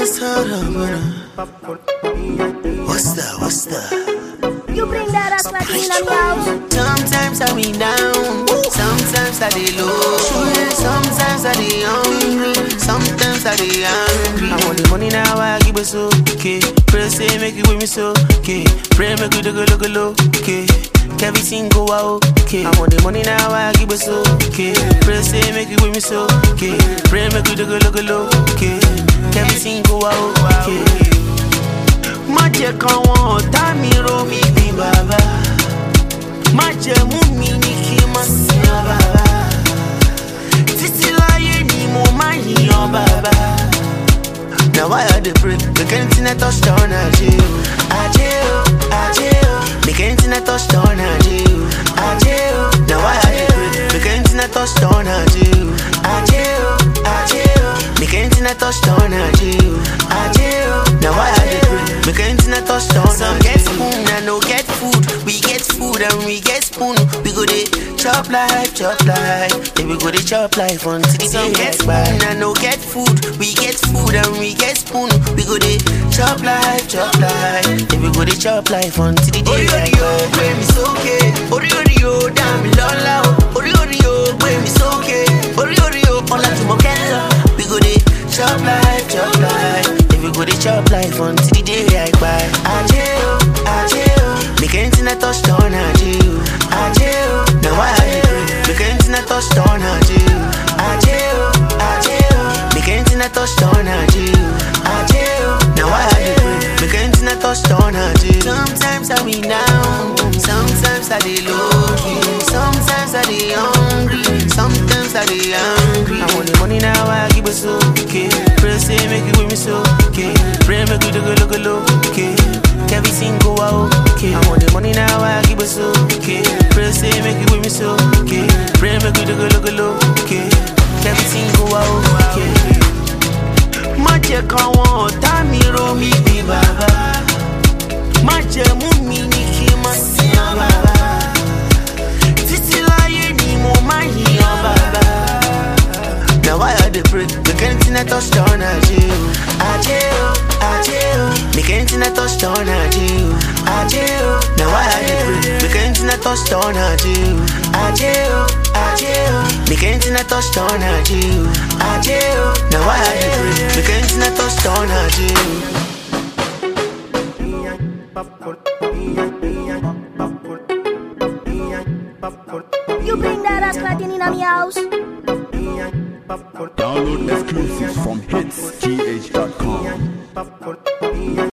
Just hold up, What's that? What's that? You bring that ass like in a house. Sometimes I be down, sometimes I be low, sometimes I be hungry, sometimes I be angry. I want the money now, I give it so okay. Pray say make it with me so okay. Pray make it look look look okay. Everything go out okay. I want the money now, I give it so okay. Pray say make it with me so okay. Pray make it look look look okay. Everything go out okay. Má jẹ́ káwọn ọ̀tá mi rò mí bí bàbá. Má jẹ́ mú mi ní kí n má sin ọ bàbá. Títí láyé ni mo máa yìnyàn bàbá. Now why I dey pray? Make anything I touch down, I do. I do, I do. Make anything I touch down, I do. I do. Now why I dey pray? Make anything I touch down, I do. I do, I do. Make anything I touch down, I do. I do. Now why I dey pray? Make anything I touch down, Some get spoon, I no get food. We get food and we get spoon. We go dey chop life, chop life. Then we go dey chop life until the Some get spoon, I no get food. We get food and we get spoon. We go dey chop life, chop life. Then we go dey chop life until the day I die. Gbé mi sókè, orí orí o dá mi lọ́lá o. Orí orí o gbé mi sókè, orí orí o ọlá tí mo kẹ́ lọ. We go dey chop life, chop life. Then we go dey chop life until the day I die. Ajé o, ajé o, make anything I touch down, ajé o, ajé o. Now why I dey pray? Make anything I touch down, ajé o, ajé o, ajé o. Make anything I touch down, ajé o, ajé o. Now why I dey pray? Make anything I touch down, ajé o. Sometimes I be down, sometimes I dey low key, sometimes I dey hungry, sometimes I dey angry. I want the money now, I give it so okay. Pray say make it with me so okay. Pray make it look look look okay. Everything go out okay. I want the money now, I give it so okay. Pray say make it with me so okay. Pray make it look look look okay. Everything go out okay. Má jẹ́ káwọn ọ̀tá mi rò mí bí bàbá. Má jẹ́ mú mi ní kí n má sin ọ bàbá. Títí láyé ni mo máa yìnyàn bàbá. Now why I dey pray? Make anything I touch down, I do. I do, I do. Make anything I touch down, I do. I do. Now why I dey pray? Make anything I touch down, I do. I do, I do. Make anything I touch down, I do. I do. Now why I dey pray? Make anything I touch down, I do. You bring that ass like in a house. Download exclusives from hitsgh.com.